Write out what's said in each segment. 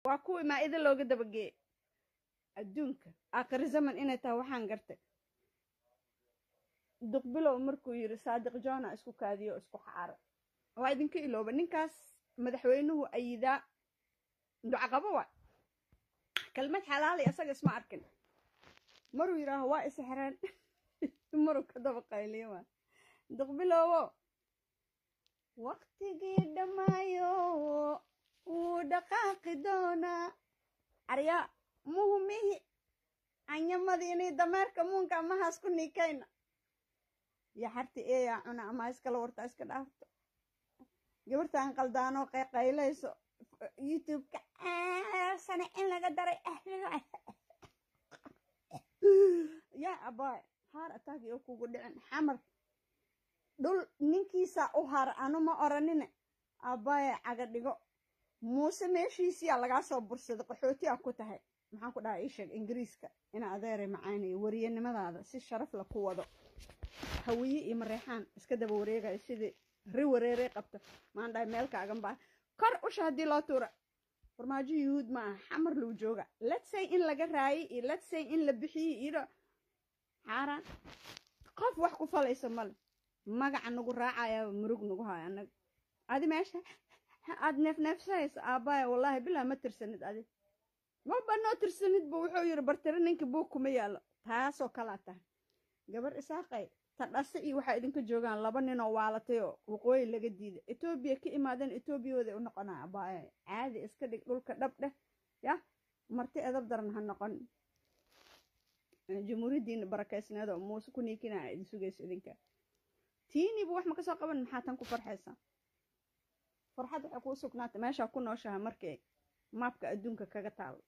waa kuwii maa-ida looga dabageeyey adduunka aakhiri zaman inay tahay waxaan gartay duqbilow markuu yidhi saadiq jona isku kaadiyo isku xaara waa idinka ilooba ninkaas madaxweynuhu ayidaa ducaqabo waa kelmad xalaali asaga isma arkin maruu yidhaaho waa isxireen maruu ka daba qayliyo waa duqbiloowo waqtigii dhammaayo wuu dhaqaaqi doonaa arya muhumihi anyamadini dameerka muunka amahaas ku niikayna iyo xarti eeyaa cuna ama iskala warta iska dhaafto gabartaan qaldaanoo qayqaylayso youtube-ka sane in laga daray yaa abaay haar ataagi oo kugu dhicin xamar dhul ninkiisaa u har anuma oranine aabbaye caga dhigo muuse meeshiisiyaa lagaa soo bursaday qaxootiyaa ku tahay maxaan ku dhaha ii sheeg ingiriiska ina adeeray macaanayo wariyanimadaada si sharaf la ku wado hawiye iyo mareexaan iska daba wareegaya sidii ri wareerey qabto maan dhahay meelkaagan baa kor usha haddii loo tuura farmaajo yuhuud ma aha xamar luu jooga letsay in laga raayay iyo letsay in la bixiyey iyo xaaraan qof wax ku falaysa male magaca nagu raacayaa murug nagu hayo annaga adi meesha aad neefneefsahaysa aabbaaya wallaahi bilaa ma tirsanid adi maba noo tirsanid bu wuxuu yidhi bartire ninka buug kuma yaallo taasoo kalaa tahay gabar isaaqay ta dhase iyo waxaa idinka joogaan laba ninoo waalatay oo waqooyi laga diiday etoobiya ka imaadeen etoobiyooday u noqonaa aabbaaya caadi iska dhig dhulka dhab dheh yah marti edab daran ha noqon jamhuuriyaddiina barakeysneed oo muuse ku niikinaa idin sugayso idinka tiiniiba wax ma ka soo qaban maxaa tan ku farxaysaa farxad waxay kuu sugnaatay meeshaa ku nooshaha markay maabka adduunka kaga taalo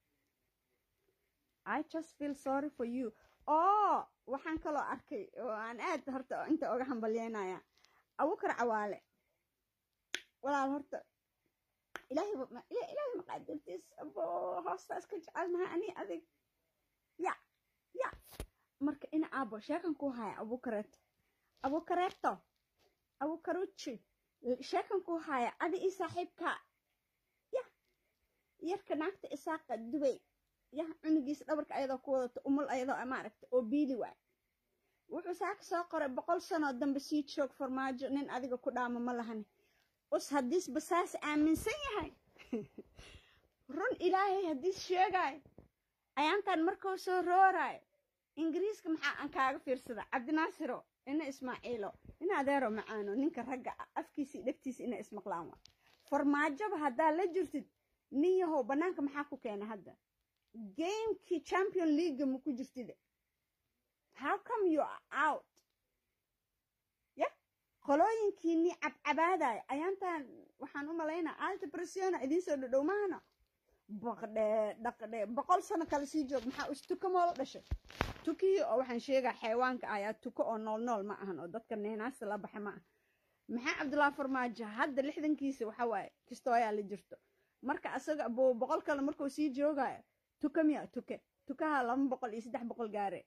i just feel sorry for you oo waxaan kaloo arkay oo aan aad horta inta oga hambalyeynaya abukar cawaale walaal horta ilaahay ilaahay maqaadirtiis abo hoosta iska jecelnaha ani adig ya ya marka ina aabo sheekan ku haya abukareeto abukareeto abukaruchi sheekan ku haya adi ii saaxiibka ya yarka naagta isaaqa dubay ya cunugiisa dhabarka ayadoo ku wadato umul ayadoo maaragta oo biili waay wuxuu saaka soo qoray boqol sanoo dambe sii joog farmaajo nin adiga ku dhaamo ma lahani us haddiis basaas aaminsan yahay run ilaahay haddiis sheegaayo ayaantan markuu soo rooraayo ingiriiska maxaa aan kaaga fiirsada cabdinaasiro ina ismaaciilo ina adeero macaano ninka ragga afkiisii dhegtiisa ina ismaqlaan waa farmaajoba haddaa la jirtid nin yahow bannaanka maxaa ku keenay hadda gamekii champion leaga ma ku jirtide how come you are out ya qolooyinkiinii cabcabaadaya ayaantan waxaan u malaynaa alta pressiona idiin soo dhodhow maahana baqdhe dhaqdhe boqol sano kale sii joog maxaa us tuka moola dhashay tukihii oo waxaan sheegaa xayawaanka ayaa tuko oo nool nool ma ahan oo dadka neenaasta la baxa ma aha maxaa cabdullaahi farmaajo hadda lixdankiisa waxa waaye kastoo ayaa la jirto marka asaga buu boqol kale markuu sii joogayo tuka miya tuke tukaha laba boqol iyo saddex boqol gaare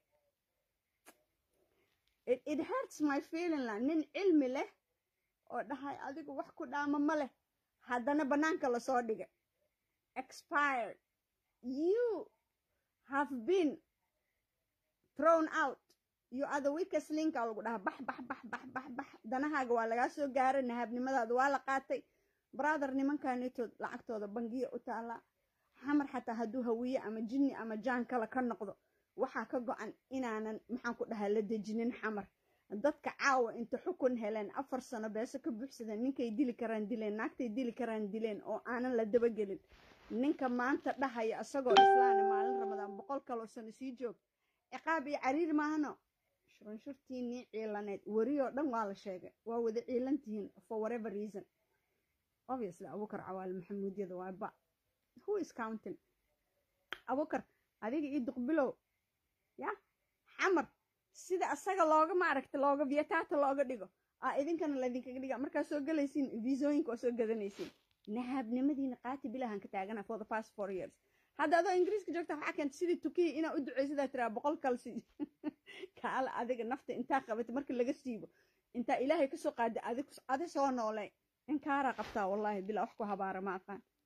it hurts my feeling la nin cilmi leh oo dhahay adigu wax ku dhaama ma leh haddana bannaanka lasoo dhigay expired you have been thrown out you are the weakest linka lagu dhaha bax bax bax bax bax bax danahaaga waa lagaa soo gaaray nahabnimadaada waa la qaatay brother nimankanitood lacagtooda bangiya u taallaa xamar xataa hadduu hawiye ama jinni ama jaan kale ka noqdo waxaa ka go-an inaanan maxaan ku dhahaa la dejinin xamar dadka caawa inta xukun heleen afar sano beese ka buuxsadeen ninkay dili karaan dileen naagtay dili karaan dileen oo aanan la dabagelin ninka maanta dhahaya isagoo islaana maalin ramadaan boqol kaloo sano sii joog ciqaab iyo cariir maahano shurunshurtiinii ciilaneed weriyoo dhan waa la sheegay waa wada ciilantihiin for whatever reason obviously abukar cawaale maxamuudyada waa ba who is counting abukar adiga iyo duqbilow ya xamar sida asaga looga maaragta looga vietata looga dhigo aa idinkana laydinkaga dhiga markaa soo galaysiin viisooyinka oo soo gadanaysiin nahaabnimadiina qaati bilahan ka taagana for the past four years hadda adoo ingiriiska joogta waxaa keenta sidii tukiya inaa u duceysadaa tiraa boqol kal si kaala adiga nafta intaa qabatay marka laga siibo intaa ilaahay kasoo qaada adi soo noolay inkaaraa qabtaa wallaahi bilaa wax ku habaara ma aqaan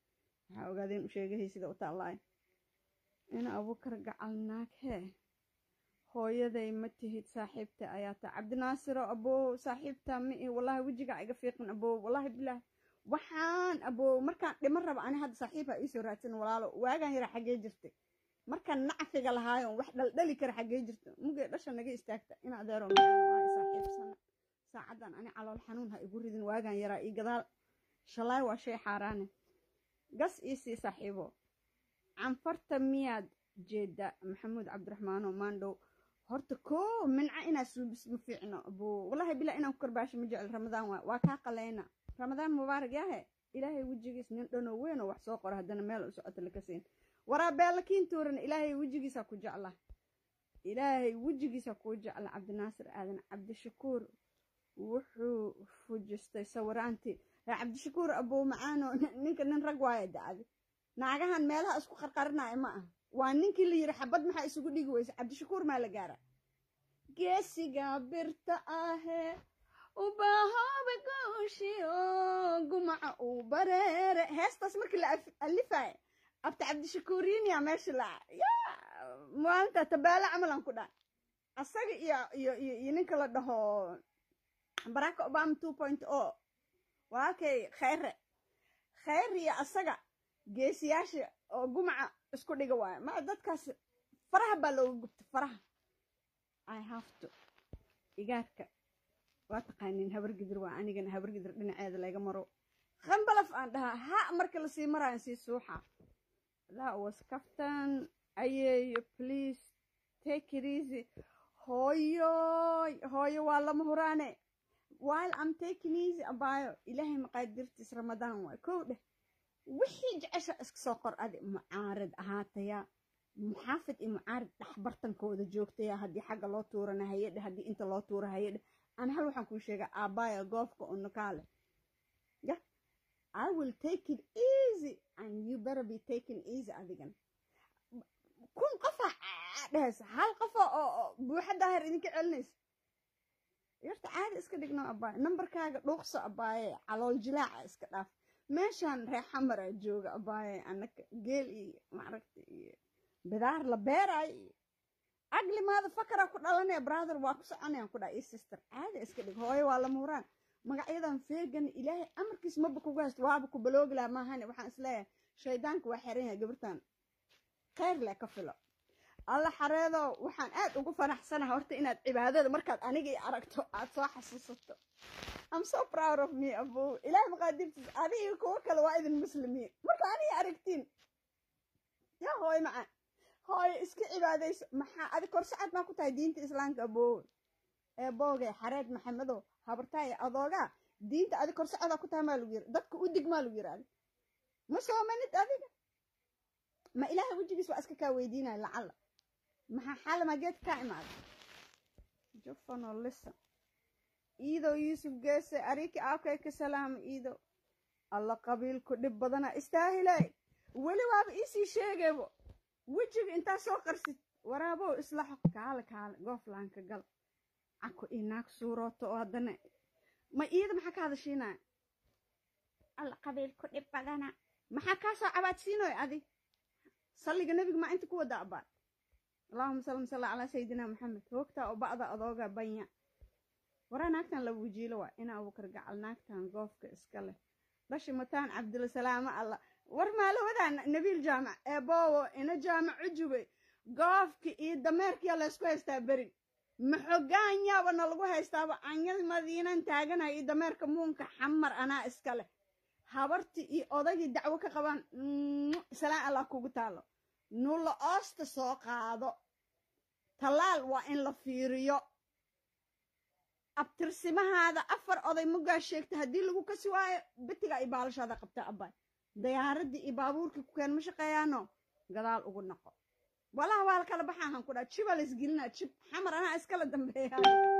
waxaa ogaadeen u sheegahay sida u taallaayo ina abuukar gacal naag hee hooyaday ma tihid saaxiibta ayaa taa cabdinaasiro abow saaxiibta ma i wallahi wejigaa iga fiiqin abow wallahi bilaah waxaan abow markaan dhiman raba ani hadda saaxiibha iisoo raadsan walaalo waagaan yara xaggee jirtay markaan nacfiga lahaayon wax dhaldhali kara xaggee jirta mugee dhasha naga istaagta in adeero saaxiibsana saacaddan ani calool xanuun ha igu ridin waagaan yaraa ii gadaal shalaay waa shay xaaraane gas iisii saaxiibo canfarta miyaad jeeda maxamuud cabdiraxmaano maandhow horta koo minca inaa suubis ma fiicno abuu wallahi bilaa inaan ku karbaasho ma jecel ramadaan waa waa kaa qaleyna ramadaan mubaarak yahe ilaahay wejigiis nin dhanoo weyn oo wax soo qoro haddana meel u socoto laka siin waraa beelakiin tuuran ilaahay wejigiisa ku jecla ilaahay wejigiisa kuu jecla cabdinaasir aadan cabdishakuur wuxuu fujistay sawiraantii cabdishakuur abuu macaano ninka nin rag waaye dacdi naagahan meelaha isku qarqarinaya ma ah waa ninkii la yidhi xabad maxaa isugu dhigi weysa cabdishakuur maa la gaara geesiga birta ahee ubahooba gooshiyo gumaca uu bareere heestaas markii la alifaya abta cabdishakuuriiniya meesha la ya maalinta tabaale camalan ku dhaa asaga iyo iyo iyo iyo ninka la dhaho barack obama two point o waa kay khayre khayr iyo asaga geesiyaasha oo gumaca isku dhiga waayo ma dadkaas faraha baa looga gubta faraha i have to igaarka waa taqaaniin habargidir waa anigana habargidir dhinaceeda laga maro khambalaf aan dhahaa ha marka lasii maraayan sii suuxa that was kaftan ayeeyo please take it easy hooyoy hooyo waa lama huraane while i'm taking easy abaayo ilaahay maqaadirtiis ramadaan waay kow dheh wixii jecesha iska soo qor adi mucaarad ahaataya muxaafid iyo mucaarad dhexbartankooda joogtaya haddii xagga loo tuurana hayadhe haddii inta loo tuura hayadhe ana hal waxaan kuu sheegaa aabbaaya goofka unukaale ya i will take it easy and you better be taking easy adigan kun qofa dhehaysa hal qofa oo buuxa daahir idinka celinaysa yarta caadi iska dhigno abaaye nambarkaaga dhuuqso abaaye calool jilaaca iska dhaaf meeshaan reexamara jooga abaaye anaka geel iyo maaragta iyo bidaar la beeraay iyo aglimaada fakara ku dhalanaya brother waa ku soconayaan ku dhaa iyo sister caadi iska dhig hooyo waa lama huraan magacyadan feegan ilaahay amarkiis maba kugu haysto waaba ku baloogi laha maahane waxaan isleeyahay shaydaanka waa xeran yahay gabartan khayr leh ka filo alla xareedo waxaan aad ugu fanaxsanaha horta inaad cibaadada markaad aniga i aragto aad soo xasuusato am so proud of me abu ilaahay maqaadirtiis adiga kuwo kale waa idin muslimiin marka aniga aragtiin yaa hooyo macaan hooyo iska cibaadayso maxaa adi korsacad maa ku tahay diinta islaamka aboowe ee boogay xareed maxamedow habartaaya adoogaa diinta adi korsacadaa ku tahay maa lagu yiri dadka u dig maa lagu yiraahda ma soomanid adiga ma ilaahay wejigiis waa iska kaa weydiinaya lacalla maxaa xalama geedka kaa imaada jufano listen iidow yuusuf geese ariki aabkay ka salaama iidow alla qabiilku dhib badana istaahilay weli waaba iisii sheegaybo wejiga intaa soo qarsid waraabow isla xoq kaale kaale gooflaanka gal cako ii naag suurooto oo haddana ma iida maxaa ka hadashiinaya alla qabiilku dhib badana maxaa kaa soo cabaadsiinoy adi salliga nebiga maa inta ku wada abaa allahuma sallam salla calaa sayidina maxamed hoogtaa oo ba'da adooga banya waraa naagtan laba wajiilo waa ina abukar gacal naagtan goofka iska leh dhashi mataan cabdilasalaamo alla war maalawadaa nabiil jaamac ee boowo ina jaamac cujube goofka iyo dameerkiya laysku haystaa berin maxogaanyaaba na lagu haystaaba anyad madiinan taaganaya iyo dameerka muunka xamar anaa iska leh habartii iyo odagii dacwo ka qabaan salaan allah kugu taalo nulla oosta soo qaado tallaal waa in la fiiriyo abtirsimahaada afar oday mugaa sheegta haddii lagu kasi waayo bitigaa iyo baalashaada qabta abbaay dayaaradii iyo baabuurkii ku keen ma shaqeeyaano gadaal ugu noqo walaha waa la kala baxaahan ku dhaa jibaa la isgelinaa jib xamar anaa iskala dambeeya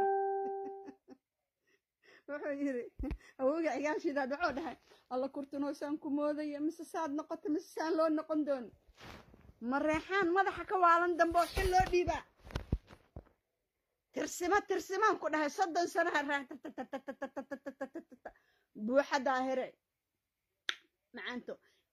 wuxuu yidhi awooga cigaashiidaad wuxuu dhahay alla kurtanoosaan ku moodaya mise saad noqoto mise saan loo noqon doono mareexaan madaxa ka waalan dambe oo xil loo dhiibaa tirsimo tirsimaan ku dhahay soddon sanaha raa buuxa daahire macaanto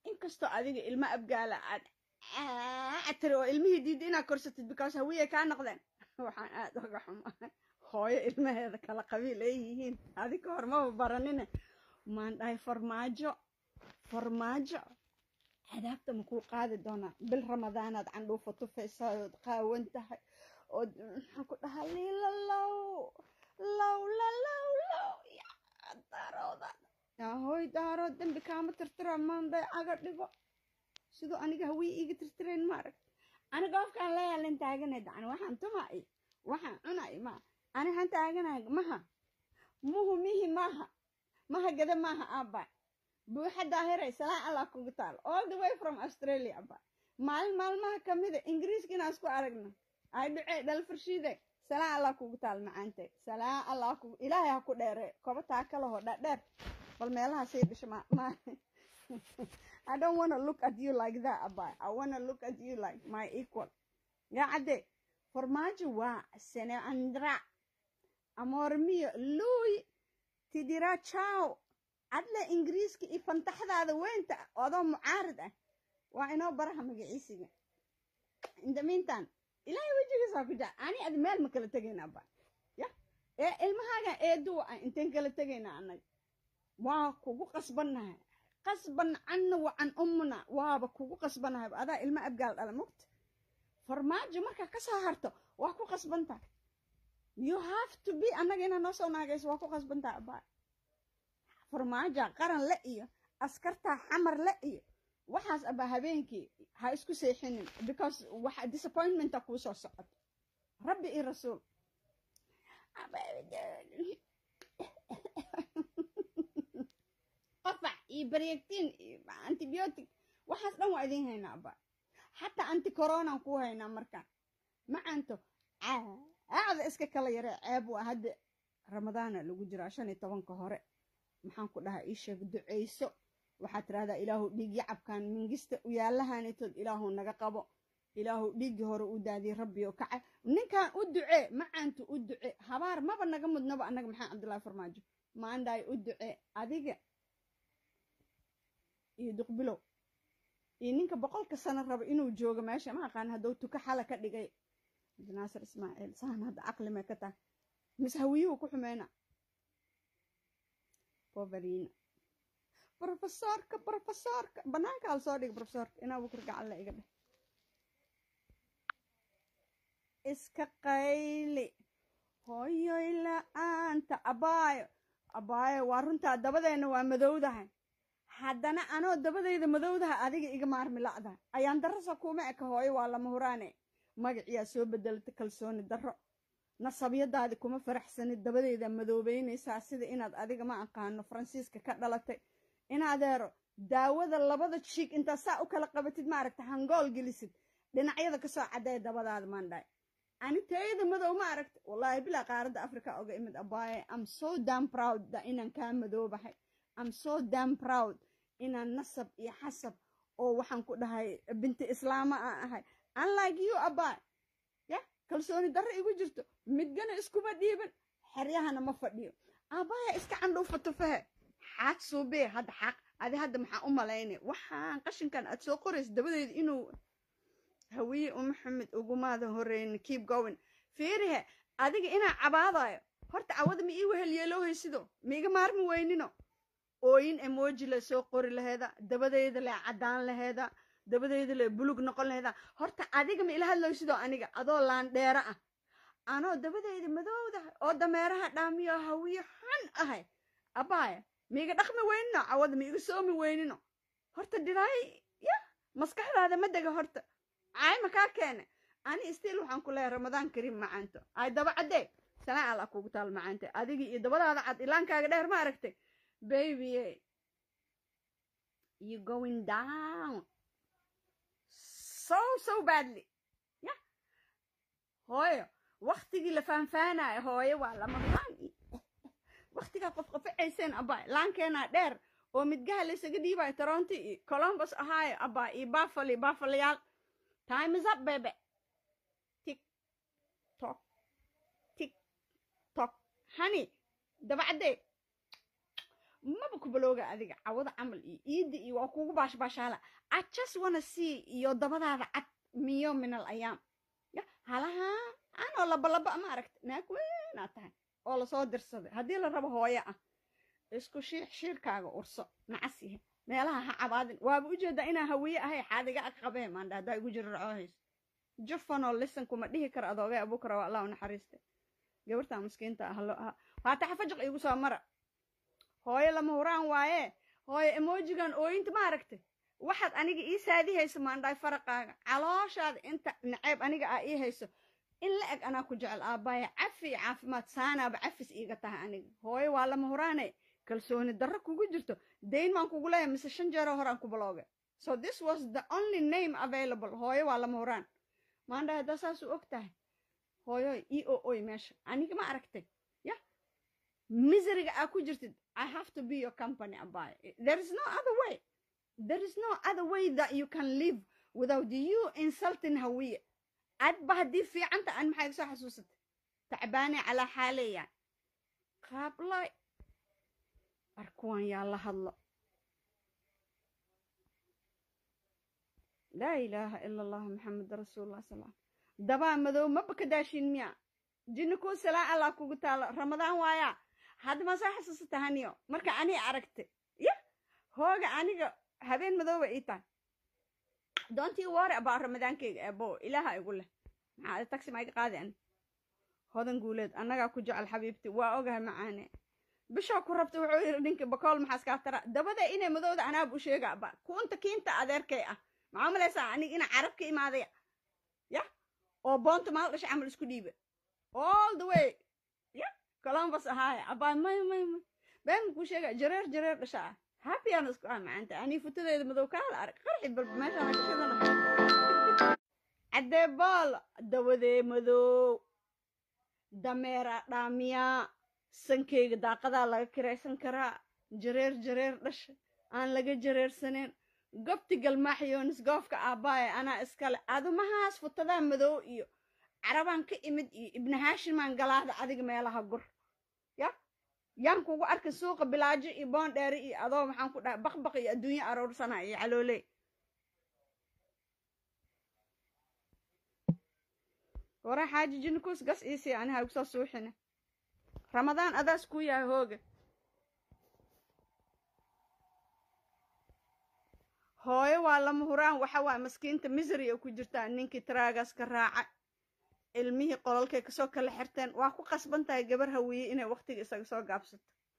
inkastoo adiga ilmo abgaala aad atiri oo ilmihii diidda inaad korsatid because hawiyay kaa noqdeen waxaan aad uga xumaa hooyo ilmaheeda kala qabiil ay yihiin adi ka hor maba baranine maan dhahay farmaajo farmaajo cadaabta makuu qaadi doonaa bil ramadaanaad candhuufa tufaysaa ood qaawan tahay ood maxaan ku dhahaa liila low low la low low yaa daarooda hooy daarood dembi kaama tirtira maanday caga dhigo siduu aniga hawii iiga tirtirayn maarag aniga qofkaan leeyaalin taaganay dacni waxaan tumay waxaan cunay ma ani han taaganay maha muhu mihi maaha maha gada maaha aabba buuxa daahiray salaan allah kugu taal all the way from australia abba maalin maalmaha kamida ingiriiska inaan isku aragno ay dhucee dhalfarshiide salaan allah kugu taal macaante salaan allah kugu ilaahay ha ku dheere koba taa kalaho dhadheer bal meelaha sii dhisho ma ma I don't want to look at you like that, Abba. I want to look at you like my equal. Ya cadde, formaggi waa se ne andrà. Amor mio, lui ti dirà ciao. Adle ingiriiska iyo fantaxdaada weynta odoo mucaarid ah waa inoo baraha magaciisiga in the meantime ilaahay wejigiisaa ku jaa ani ad meel ma kala tegayna abba ya ee ilmahaaga eeduwa ah inteen kala tegayna anag waa kugu qasbannahay qasban canna wa can ummuna waaba kugu qasbanahay adaa ilma abgaal dhala mogta farmaajo markaa ka soo harto waa ku qasbantahay you have to be annaga inaa noo soo naagayso waa ku qasbantahay abaa farmaaja qaran le iyo askartaa xamar le iyo waxaas abaa habeenkii ha isku seexinin because waxa disappointmenta kuu soo socoto rabbi iyo rasuul qafac iyo baryegtiin iyo antibiotic waxaas dhan waa idiin haynaa abba xataa anti coronaan kuu haynaa markaan macanto aacda iska kala yaree ceeb waa hadda ramadaana lagu jiraa shan iyo tobanka hore maxaan ku dhahaa ii sheeg ducayso waxaad tirahdaa ilaahu dhiig yacabkan mingista uyaalahanitood ilaahu naga qabo ilaahu dhiiggii hore u daadiyey rabbi oo kaca ninkan u ducee macaantu u duce habaar maba naga mudnaba annaga maxaa cabdullaahi farmaajo maandhaay u ducee adiga iyo duqbilow iyo ninka boqolka sano raba inuu joogo meesha ma aqaan hadduu tuka xala ka dhigay naasir ismaaciil saan hadda caqli may ka tahay mise hawiyuhu ku xumeyna boverina brofesorka brofesorka banaanka hal soo dhig brofesorka inaa bukar gacanle iga dheh iska qayli hooyoy la-aanta abaayo abaayo waa runtaa dabadeenna waa madowdahay haddana anoo dabadayda madowdaha adiga iga maarmi la'dahay ayaan darasa kuma eka hooyo waa lama huraane magaciyaa soo bedelata kalsooni darro nasabyadaadi kuma faraxsanid dabadayda madoobeynaysaa sida inaad adiga ma aqaano faransiiska ka dhalatay inadeero daawada labada jiig intaa saa u kala qabatid maaragta hangool gelisid dhinacyada kasoo cadday dabadaada maandhaay ani tayada madow ma aragta wallaahi bilaa qaaradda africa oga imid abaaye am so dam proud da inaan kaa madoobahay am so dam proud inaan nasab iyo xasab oo waxaan ku dhahay binti islaama aan ahay unlike you abaay ya kalsooni darro igu jirto midgana iskuma dhiiban xeryahana ma fadhiyo abaaya iska candhuufa tufahe xaaq suubee hadda xaaq adi hadda maxaa u malaynay waxaan qashinkan aad soo qoraysa dabadeeda inuu hawiye u maxamed ugumaada horeyni keep going fiirihe adiga inaa cabaadayo horta cawada ma ii wehel yeeloohaysido maiga maarmi weynino ooyin emoji le soo qori laheeda dabadeyda le caddaan laheeda dabadeyda le bulug noqon laheeda horta adiga ma ila hadlaysidoo aniga adoo laandheero ah anoo dabadeyda madowdahay oo dameeraha dhaamiyo hawiye xun ahay abaaya maiga dhaqmi weynino cawada maiga soomi weynino horta diraay ya maskaxdaada ma dega horta caay makaa keene ani stiil waxaan ku leeyahay ramadaan kariim macaanto ay daba caddee sanaa alla kugu taal macaante adigii iyo dabadaada cad ilaankaaga dheer ma aragtay baby you going down so so badly ya hooyo waktigii la faanfaanayo hooyo waa lama laan waktigaa qof qafacayseen abaa laankeenaa dheer oo midgaha laysaga dhiibayo toronto iyo columbus ahaayo abaa iyo buffalo buffaloyaal time is up baby tick tock tick tock honey dabacdee maba ku balooga adiga cawada camal iyo iidda iyo waa kugu baashbaashaala i just wanna see iyo dabadaada cad miyo min al ayaam ya halaha anoo labalaba ma aragta naag weynaad tahay oo lasoo dirsaday haddii la rabo hooyo ah isku shiix shiirkaaga urso nacas yahe meelaha ha cabaadin waaba ujeedaa inaa hawiye ahay xaadiga ag qabee maandha haddaa igu jira racoohayso jufanoo lisan kuma dhihi kara adoogay abukara waa allah u naxariiste gabartaa miskiinta ah lo aha waata xafajaq iigu soo mara hooyo lama huraan waaye hooyo emojigan ooyinta ma aragtay waxaad aniga ii saadi hayso maandhaay faraqaaga calooshaada inta naceeb aniga aa ii hayso in la eg anaa ku jecel aabbaaya cafi iyo caafimaad saanaaba cafis iiga tahay aniga hooyo waa lama huraane kalsooni darro kugu jirto dayn maan kugu leeyahay mise shan jeeroo horaan ku balooga so this was the only name available hooyo waa lama huraan maandhaay haddaa saasuu og tahay hooyoy ii o oy meesha aniga ma aragtay ya miseriga aa ku jirtid i have to be your company abay there is no other way there is no other way that you can live without you insulting hawiye adba haddii fiicanta aan maxay soo xasuusatay tacbaane calaa xaaleya qaablay arkuwan yaa la hadlo laa ilaaha ila allah maxamed rasuulullah sal dabaa madow maba ka daashin miya jinni kuu salaa allah kugu taalo ramadaan waayaa hadda ma soo xasuusata haniyo marka anii aragtay ya hooga aniga habeen madooba ii tahay doontii woore abaa ramadaankeyga eebo ilaaha igu leh maxaa taxi ma iga qaadi ani hodan guuleed annagaa ku jecel xabiibti waa ogahay macaane bishaa ku rabta wuxuu yidhi ninkii bakool maxaas kaa tara dabada inay madowda anaab u sheega aba kuunta kiinta adeerkay ah maxaa malaysaa aniga ina carab ka imaadaya ya oo boonta maal dhashay camal isku dhiiba all the way ya columbus ahaaya abaa may may may been kuu sheega jareer jareer dhasha ah happyaan isku ah macaanta anii futadeeda madow kaala arag qarxi bal meeshaan gashadana caddee bool dawadee madow dameera dhaamiyaa sankeyga daaqadaa laga kiraysan karaa jareer jareer dhasha aan laga jareersaneen gobti galmaaxyoonis goofka aabbaaya anaa iskale adumahaas futadaa madow iyo carabaan ka imid iyo ibni haashimaan galaada adiga meelaha gur ya yaan kugu arka suuqa bilaajo iyo boondheeri iyo adoo maxaan ku dhahay baqbaq iyo adduunye aroorsana iyo calooley wara xaaji jinikuus gas iisii aniha igu soo suuxina ramadaan adaas kuu yahay hooga hooyo waa lama huraan waxa waay maskiinta misri a ku jirtaa ninkii taraagaas ka raaca ilmihii qolalkay kasoo kala xirteen waa ku qasban tahay gabar hawiye inay waktiga isaga soo gaabsato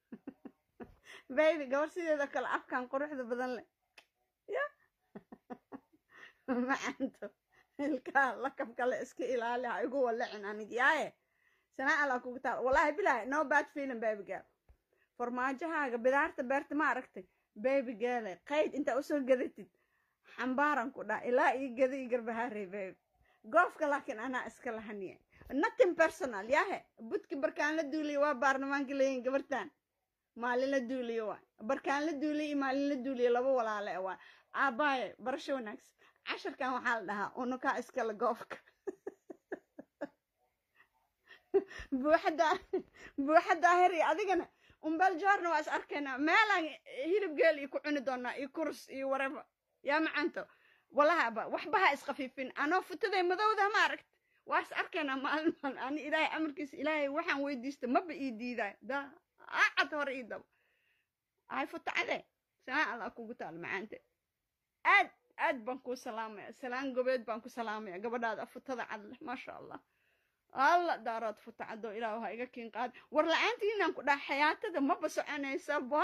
baybi gabar sideeda kale afkan quruxda badan leh ya macanto ilkaa lakab kale iska ilaali ha igu walacin anig yaaye sanaa alaa kugu taal wallahi bilahi no bad feeling baby girl farmaajahaaga bidaarta beerta ma aragtay baby girl qayd intaa usoo gadatid xambaaran ku dhaa ilaa ii gada ii garbahaarey baby goofka laakiin anaa iska lahaniye nothing personal yahe budki barkaan la duuliyo waa baarlamaanka leeyihin gabartan maalin la duuliyo waa barkaan la duuliyo iyo maalin la duuliyo laba walaale waa aabaaye barasho wanaagsan casharkan waxaa la dhahaa unukaa iskale goofka buuxada buuxada ahir iyo adigana umbel joorna waa is arkaynaa meelaan hilib geel iyo ku cuni doonaa iyo kurs iyo wareba yaa macanto walahaba waxba ha isqafiifin anoo futaday madowda ma aragt waa is arkaynaa maalin maalin ani ilaahay amarkiisa ilaahay waxaan weydiista maba ii diidaay da acad hore ii dabo ay futacade sanaa allah kugu taal macaante aad aad baan kuu salaamaya salaan gobeed baan ku salaamaya gabadhaada futada cad leh maasha allah alla daaraad futacado ilaah ha iga kiin qaad war la-aantiinaan ku dhaha xayaatada maba soconaysaba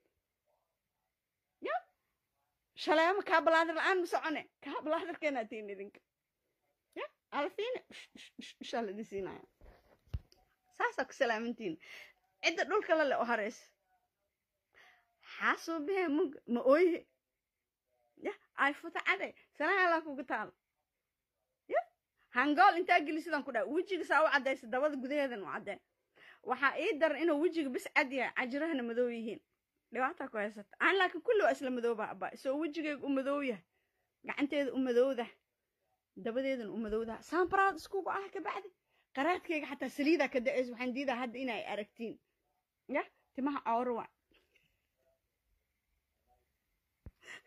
ya shaleema kaabalaadir la-aan ma socone kaabalaadirkeenaa tiin idinka ya alfiine inshaa la idin siinaya saasaa ku salaamantiin cidda dhulka la le oo hareysa xaasoo behe mug ma ooye ya ay futacade sanaa allah kugu taalo ya hangool intaa geli sidaan ku dhaha wejiga saa u caddaysa dabada gudaheedan u caddee waxaa ii daran inuu wejiga bis cad yahay cajirahana madow yihiin dhibaataa ku haysata aan laakiin kulli waa isla madooba abaa isoo wejigayga u madow yahay gacanteeda u madowdah dabadeedan u madowdah saambaraad iskugu ah kabacdi qaraadkayga xataa saliidaa ka da-aysa waxaan diidaa hadda inay aragtiin ya timaha cooro waa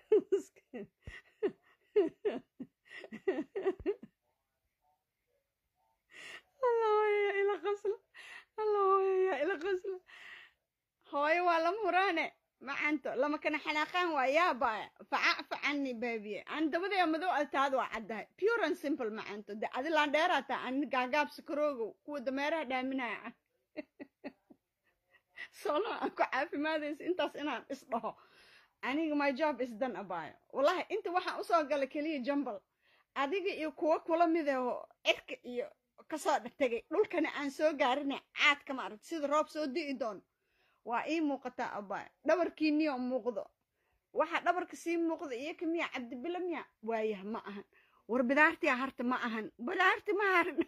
alla hooyo ila qasla alla hooyo ila qasla hooyo waa lama huraane macanto lama kana xanaaqaan waa yaabaya faca facani baabiye aan dabadaya madow altaad waa caddahay pure and simple macanto de adi laandheeraa taa aan gaagaab sakaroogow kuwa dameeraha dhaaminaya solo aan ku caafimaadaysa intaas inaan isdhaho aniga my job is done abaayo wallahi inta waxaan usoo galay keliya jambal adiga iyo kuwa kula midaho cirka iyo kasoo tegay dhulkana aan soo gaarina caadka maaragta sida roob soo di'i doono waa ii muuqataa abaayo dhabarkiiniyo muuqdo waxa dhabarka sii muuqda iyo ka miya cabdibila miya waayah ma ahan war bidaartii harta ma ahan bidaarti ma harin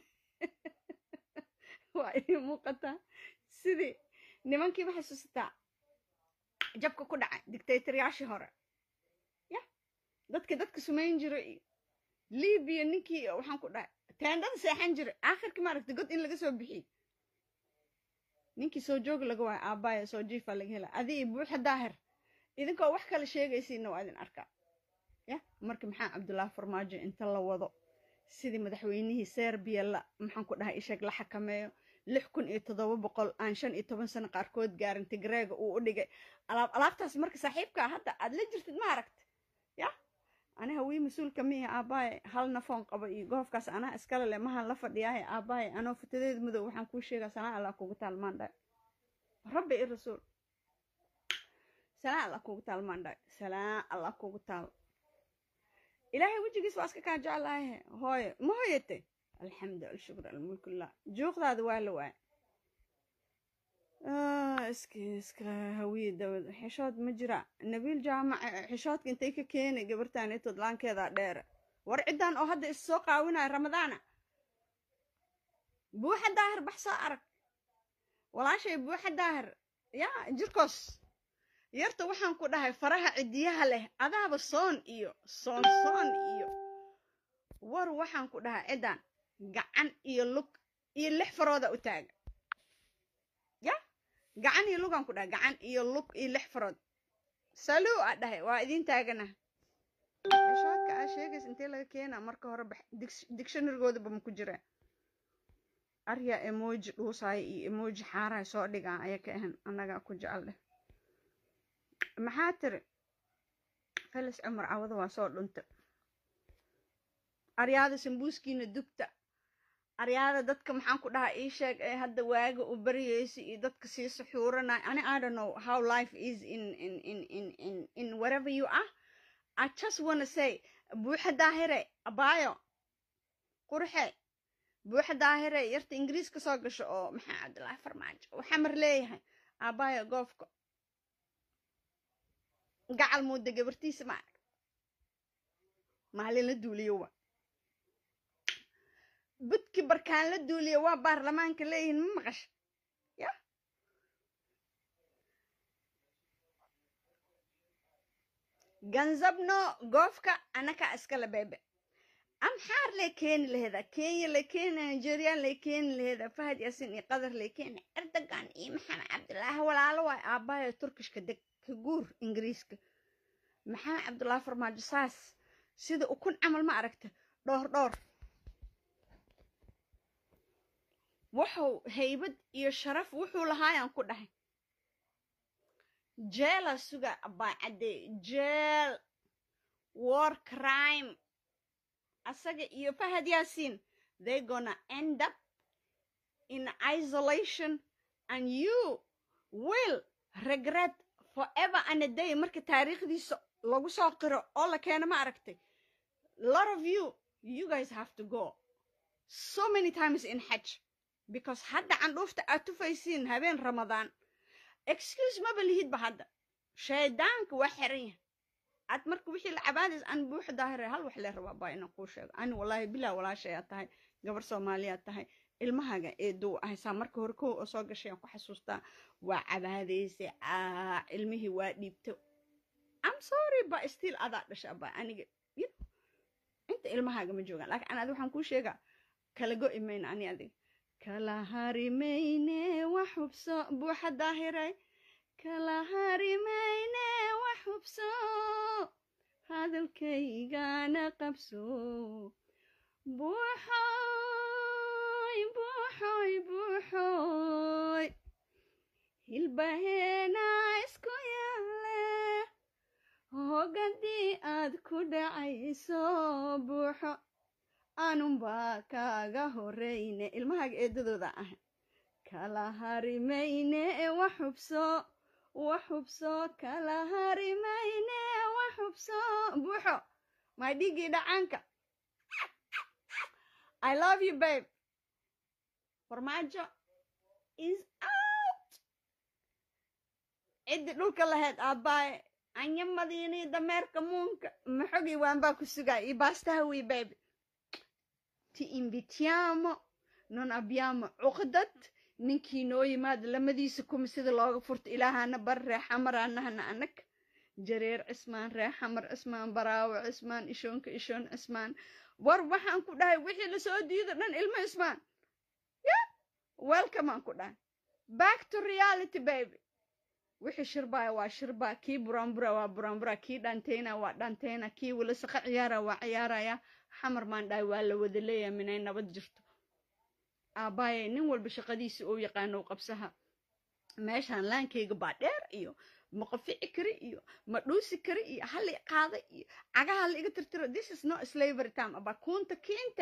waa ii muuqataa sidii nimankii waxay susataa jabka ku dhacay dictatoryaashii hore ya dadka dadka sumayn jira iyo libiya ninkii waxaan ku dhahay teendhada seexan jira aakhirkii maaragta god in laga soo bixiyey ninkii soo jooga laga waayo aabbaaya soo jiifa laga hela adii buuxa daahir idinkoo wax kale sheegaysiinna waa idin arkaa ya marka maxaa cabdullaahi farmaajo inta la wado sidii madaxweynihii serbiya la maxaan ku dhahay isheeg la xakameeyo lix kun iyo toddoba boqol aan shan iyo toban sano qaarkood gaarin tigreega uu u dhigay alaab alaabtaas marka saaxiibkaa hadda aad la jirtid ma aragta ya aniga wii mas-uulka miya aabaaye hal nafoon qaba iyo goofkaas anaa iskale le mahan la fadhiyaaye aabaaye anoo fatadeed madow waxaan kuu sheegaa sanaa allah kugu taalmaan dhaay rabbi i rasuul sanaa allah kugu taalmaan dhaay sanaa allah kugu taal ilaahay wejigiis waa iska kaa jeclaahe hooye ma hooyate alxamdu alshukr almulkullah juuqdaada waa la waay iska iska hawiye dawad xishood ma jira nabiil jaamac xishoodka intay ka keenay gabartaan itood laankeedaa dheere war ciddan oo hadda is soo qaawinaya ramadaana buuxa daahir bax soo arag walaashay buuxa daahir yaa jirkoos yarta waxaan ku dhahay faraha cidiyaha leh adaaba soon iyo soon soon iyo war waxaan ku dhahay ciddan gacan iyo lug iyo lix farooda u taaga ya gacan iyo lugaan ku dhahay gacan iyo lug iyo lix farood saluu a dhahay waa idiin taagana xishoodka aa sheegays intee laga keenaa marka hore dictionarygoodaba ma ku jira arya emoji dhuusaaya iyo emoji xaaraha soo dhigaan ayaa ka ahan annagaa ku jecel dheh maxaa tiri felis cumar cawada waa soo dhunta aryaada sambuuskiina dubta aryaada dadka maxaan ku dhahaa ii sheeg ee hadda waaga u baryaysa iyo dadka sii suxuuranaya ani i don't know how life is in in in in in in wherever you are i just wanna say buuxa daahire abaayo qurxe buuxa daahire yarta ingiriis ka soo gasho oo maxaa cabdillaahi farmaajo waxaa mar leeyahay abaayo goofka gacal muuda gabartiisa ma arag maalin la duuliyo wa budki barkaan la duuliya waa baarlamaanka leeyihiin ma maqasha ya ganzabno goofka anaka iskala beebe amxaar lay keeni laheeda kenya lay keeni nigeria lay keeni laheeda fahad yaasin iyo qadar lay keeni erdogan iyo maxamed cabdilaahi walaalo waay aabbayo turkishka deg ka guur ingiriiska maxamed cabdulaahi farmaajo saas sida ukun camal ma aragta dhowr dhowr wuxuu haybad iyo sharaf wuxuu lahaayaan ku dhahay jeela suga abaacadde jeel war crime asaga iyo fahad yaasiin they gonna end up in isolation and you will regret forever and a day marka taariikhdiisa lagu soo qiro oo la keeno ma aragtay lot of you you guys have to go so many times in xaj because hadda candhuufta aad tufaysiin habeen ramadaan excuse maba lihidba hadda shaydaanka waa xiran yahay aad marka wixii la cabaadays an buuxa daahire hal wax lee rabaa baa inaan kuu sheego ani wallaahi bilaa walaashayaa tahay gabar soomaaliyaad tahay ilmahaga eeduu ahaysaa marka hore kow oo soo gashay aan ku xasuustaa waa cabaadaysa aa ilmihii waa dhiibto am sorry ba still adaa dhasha ba aniga inta ilmahaaga ma joogaan laakiin adi waxaan kuu sheegaa kala go'i mayna ani adiga kala harimayne wax hubso buuxa daahiray kala harimayne wax hubso hadalkaygana qabso buuxoy buuxoy buuxoy hilbaheena isku yaale hogadii aad ku dhacayso buuxo aanunbaa kaaga horeyne ilmahaaga eedadooda ah kala harimayne wax hubso wax hubso kala harimayne wax hubso buuxo maa dhigii dhacaanka i love you babe farmaajo is out ciddii dhulka lahayd aabbaye anya madiinii dameerka muunka maxogii waanbaa ku sugaa iyo baastahawi babe ti invitiamo non abbiamo cuqdad ninkii noo yimaada lamadiisa kuma sida looga furta ilaahana bar ree xamar anahana anag jareer cismaan ree xamar cismaan baraawo cismaan ishoonka ishoon cismaan war waxaan ku dhahay wixii lasoo diido dhan ilmo cismaan ya welcome aan ku dhahay back to reality baby wixii shirbaya waa shirbaa kii buraanbura waa buraanbura kii dhanteyna waa dhanteyna kii walasaqa ciyaara waa ciyaaraya xamar maan dhahay waa la wada leeyahay minay nabad jirto aabbaye nin walba shaqadiisa oo yaqaano qabsaha meeshaan laankayga baa dheer iyo ma qafici kari iyo ma dhuusi kari iyo hali qaada iyo cagaha la iga tirtiro this is not slavery time aba kunta kiinta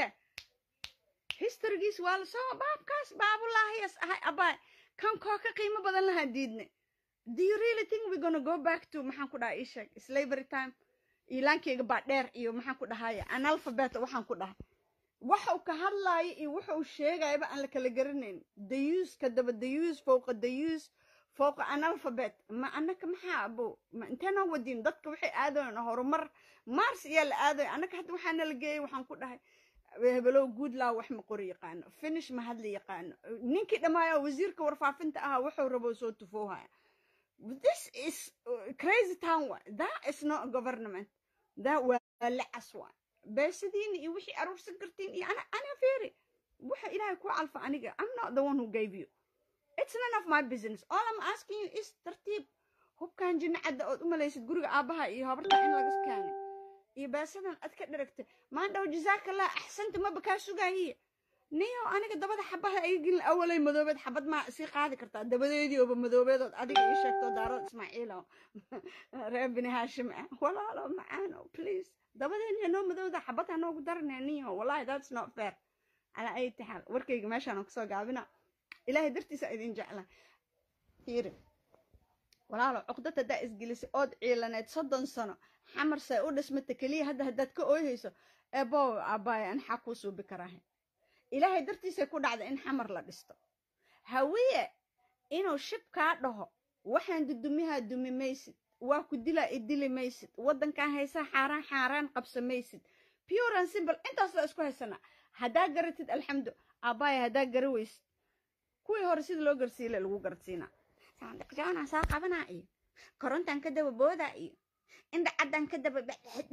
historygiis waa lasoo baabkaas baabulaahiyas ahay abaa kan koo ka qiimo badan lahaa diidne do you really think we're gonna go back to maxaan ku dhaha ii sheeg slavery time iyo laankayga baa dheer iyo maxaan ku dhahaya analphabet waxaan ku dhahay waxa uu ka hadlaayo iyo waxa uu sheegayaba aan la kala garanayn dayuus ka daba dayuus fowqa dayuus fowqa analphabet ma annaka maxaa abo ma inteena wadin dadka waxay aadayan horumar mars iyaa la aadaya annaka hadda waxaana la geeyay waxaan ku dhahay hebelow goodlaw wax ma qori yaqaano finish ma hadli yaqaano ninkii dhammaaya wasiirka warfaafinta ahaa wuxuu rabo soo tufoohaya this is crazy town wa that is not government that waa lacas waa beesadiina iyo wixii aruursan kartiin iyo ana ana feeri waxa ilaahay ku calfa aniga i'm not the one who gave you it's none of my business all i'm asking you is tartiib hubkan jinnacadda ood u malaysid guriga aabbaha iyo habarta in laga keenay iyo beesadan ad ka dharagtay maan dhow jazaakallah axsanta maba kaa sugaahiya niyo aniga dabada xabaha ay gelin awalay madoobeed xabad maa sii qaadi kartaa dabadeedii ooba madoobeedood adiga ii sheegto daarad ismaaciilo reer bini haashim ah walaalo macaano please dabadeeni noo madowda xabad ha noogu daranee niyo wallahi that's not fair calaa ayati xaal warkayga meeshaan kasoo gaabina ilaahay dartiisa idin jecla fiiri walaalo cuqdad haddaa isgelisay ood ciilaneed soddon sano xamar say u dhismata keliya hadda haddaad ka ooyhayso ebow aabbaaya anxaa kuu suubi karaahe ilaahay dartiisay ku dhacda in xamar la dhisto hawiye inuu shib kaa dhaho waxaan dudumihaa dumi maysid waa ku dilaa idili maysid waddankan haysaa xaaraan xaaraan qabsa maysid pure and simple intaas la isku haysanaa haddaa garatid alxamdu aabbaaya haddaa gara weysid kuwii hore sida loo garsiile lagu garsiinaa saandiqjaanaa saa qabanaa iyo korontaan ka daba boodaa iyo indhacaddan ka daba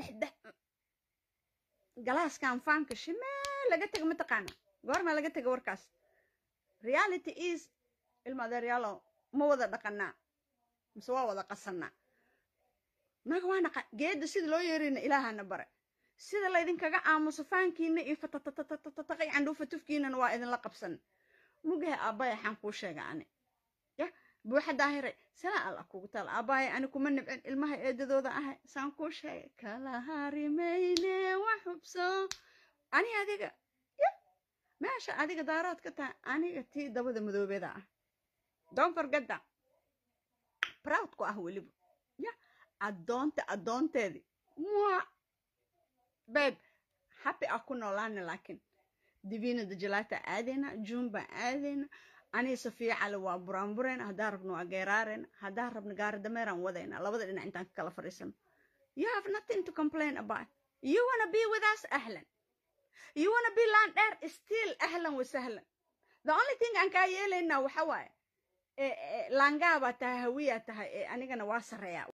galaaskan faanka shimee laga tega mataqaana goorma laga tega warkaas reality is ilmadeeryaalo ma wada dhaqanaa mise waa wada qasanaa naga waa naqa geedda sida loo yeerayna ilaahana bare sida laydinkaga aamuso faankiina iyo fatatatatatatataqay candhuufa tufkiinana waa idinla qabsan mugahe aabbaya xaan kuu sheega ani ya buuxa daahiray salaa alla kugu taal aabbaya ani kuma nibcin ilmaha eedadooda ahay saan kuu sheegay kala harimayne wax hubso ani adiga ya meesha adiga daaraad ka tahay aniga tii dabada madoobeeda ah don't forget that proud ku ah weliba ya addoonta addoonteedii mua babe happy ah ku noolaana laakiin divina dajalaata aadayna juun baan aadayna anii safiya cali waa buraanburayna haddaan rabno waa geeraarayna haddaan rabno gaari dameeraan wadayna labada dhinac intaan ka kala fadhiisano you have nothing to complain about you wanna be with us ahlan you wanna be land dheer still ahlan wa sahlan the only thing aan kaa yeelaynaa waxa waaye laangaa baa tahay hawiyaa tahay ee anigana waa sarreeyaa